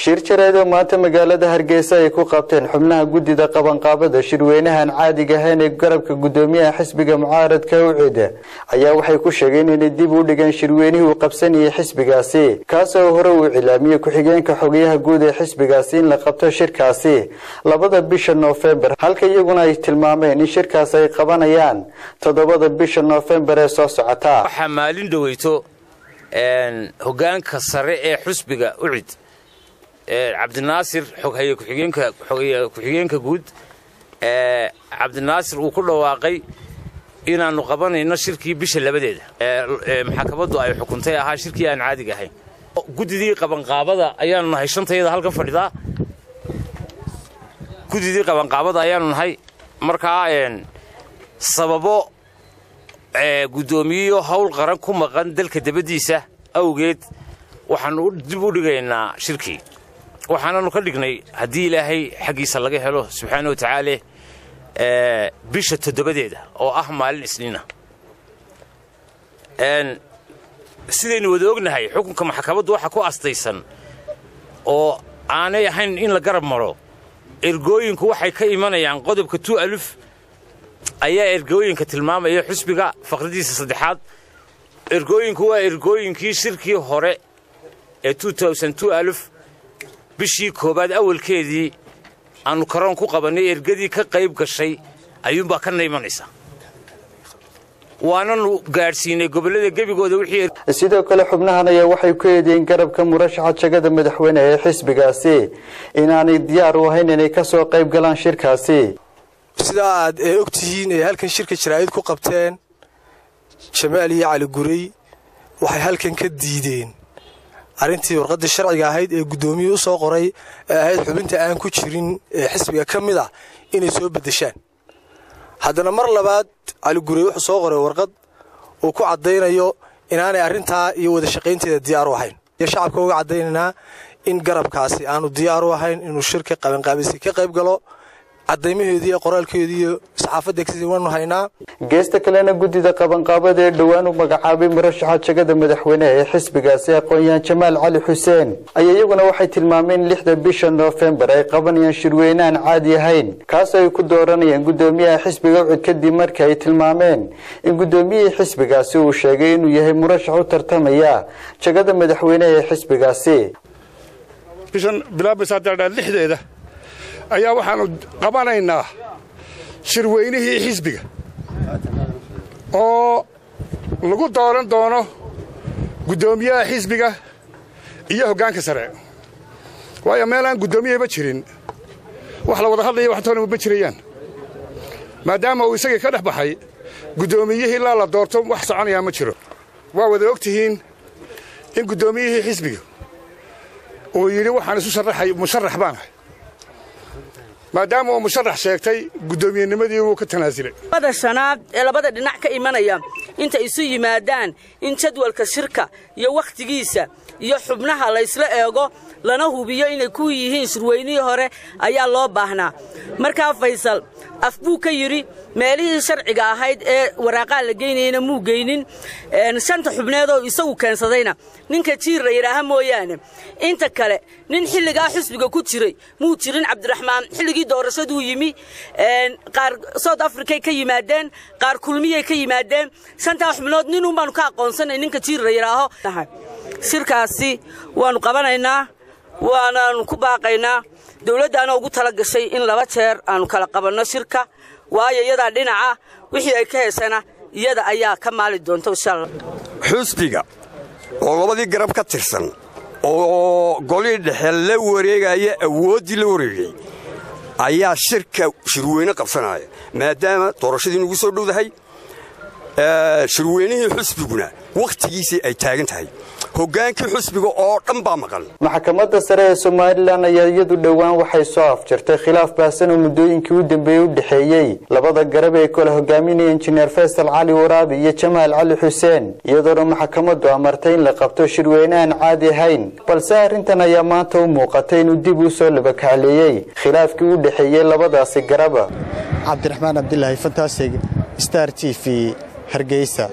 shir jareed oo maanta magaalada hargeysa ay ku qabteen xubnaha guddida qabanqaabada shirweynahan caadiga ahayn ee garabka guddoomiyaha xisbiga mucaaradka ucida ayaa waxay ku sheegeen inay dib u dhigeen shirweynihii uu qabsanayay xisbigaasi kaasoo hore uu cilaamiyey ku-xigeenka xogayaha guud ee xisbigaasi in la qabto shirkaasi labada bisha noofembar halka iyaguna ay tilmaameen in shirkaas ay qabanayaan toddobada bisha noofembar ee soo socota waxaa maalin dhoweyto hogaanka sare ee xusbiga ucid cabdinaasir xoghaye ku-xigeenka guud cabdinaasir uu ku dhawaaqay inaannu qabanayno shirkii bisha labadeeda maxakamaddu ay xukuntay ahaa shirkii aan caadiga ahayn guddidii qabanqaabada ayaanu nahay shantayada halkan fadhidaa guddidii qabanqaabada ayaanu nahay markaa sababo guddoomiyeyo howl qaran ku maqan dalka dabaddiisa awgeed waxaannu dib u dhigaynaa shirkii waxaananu ka dhignay haddii ilaahay xaggiisa laga helo subxaana wa tacaala bisha toddobadeeda oo ah maalin isniina sidaynu wada ognahay xukunka maxkamaddu waxa ku astaysan oo aanay ahayn in la garab maro ergooyinku waxay ka imanayaan qodobka tu aluf ayaa ergooyinka tilmaamaya xusbiga faqradiisa saddexaad ergooyinku waa ergooyinkii shirkii hore ee aluf bishii koowaad awalkeedii aannu karoon ku qabannay ergadii ka qayb gashay ayuunbaa kana imanaysa waananu gaadhsiinay gobollada gebigooda wixii sidoo kale xubnahan ayaa waxay ku eedeeyeen garabka murashaxa jagada madaxweyne ee xisbigaasi inaanay diyaar u ahayn inay ka soo qayb galaan shirkaasi sidaa aad ee og tihiin ee halkan shirka jaraa'id ku qabteen jamaal iyo cali guray waxay halkan ka diideen arrintii warqaddii sharciga ahayd ee guddoomiyii u soo qoray ee ahayd xubinta aan ku jirin ee xisbiga ka mid ah inay soo beddeshaan haddana mar labaad cali guray wuxuu soo qoray warqad uu ku caddaynayo inaanay arrintaa iyo wada shaqaynteeda diyaar u ahayn iyo shacabka uga caddaynaynaa in garabkaasi aanu diyaar u ahayn inuu shirka qabanqaabisi ka qayb galo cadaymaheedii iyo qoraalkeedii iyo saxaafadda waanu haynaa geesta kalena guddida qabanqaabada ee dhowaan u magacaabay murashaxa jagada madaxweyneha ee xisbigaasi aqoon-yahan jamaal cali xuseen ayaa iyaguna waxay tilmaameen in lixda bisha noofembar ay qabanayaan shirweyneaan caadi ahayn kaasoo ay ku dooranayaan guddoomiyaha xisbiga ucud kadib markii ay tilmaameen in guddoomiyihii xisbigaasi uu sheegay inuu yahay murashax u tartamaya jagada madaxweyneha ee xisbigaasi bishan bilaabaysaadadhaa lixdeeda ayaa waxaannu qabanaynaa shirweynihii xisbiga oo lagu dooran doono guddoomiyaha xisbiga iyo hoggaanka sare waayo meelaan guddoomiyahaba jirin wax la wada hadlaya waxtoona ma jirayaan maadaama uu isagii ka dhex baxay guddoomiyihii ilaa la doorto wax soconayaa ma jiro waa wada og tihiin in guddoomiyihii xisbiga uu yidhi waxaan isu sharaxay musharax baanahay maadaama uu musharax sheegtay guddoomiyennimadii wuu ka tanaasulay labada shanaad ee labada dhinac ka imanaya intay isu yimaadaan in jadwalka shirka iyo wakhtigiisa iyo xubnaha laysla eego lana hubiyo inay ku yihiin shirweynihii hore ayaa loo baahnaa markaa faysal af buu ka yidhi meelihii sharciga ahayd ee waraaqaa la geynayana muu geynin shanta xubneedoo isagu keensadayna ninka jiir la yidhaaha mooyaane inta kale nin xilligaa xusbiga ku jiray muu jirin cabdiraxmaan xilligii doorashaduu yimi qaar south africay ka yimaadeen qaar kulmiyay ka yimaadeen shantaa xubnood nin unbaanu ka aqoonsanay ninka jiir la yidhaaho shirkaasi waannu qabanaynaa waanaannu ku baaqaynaa dawladdaana ugu tala gashay in laba jeer aannu kala qabanno shirka waayo iyadaa dhinaca wixii ay ka heesana iyada ayaa ka maali doonta insha allah xusbiga oo labadii garab ka tirsan oo golihii dhexe la wareegaya awooddii la wareegay ayaa shirka shirweyne qabsanaya maadaama doorashadii nugu soo dhowdahay shirweynihii xusbiguna wakhtigiisii ay taagan tahay hoggaankii xusbiga oo dhan baa maqan maxkamadda sare ee somalilan ayaa iyadu dhowaan waxay soo afjartay khilaaf baahsan oo muddooyinkii u dambeeyey u dhexeeyey labada garab ee kala hogaaminaya injineer faysal cali waraabi iyo jamaal cali xuseen iyadoona maxkamaddu amartay in la qabto shirweyneaan caadi ahayn balse arrintan ayaa maanta u muuqatay inuu dib u soo labakacleeyey khilaafkii u dhexeeyey labadaasi garaba cabdiraxmaan cabdilaahi fantaasig star t v hargeysa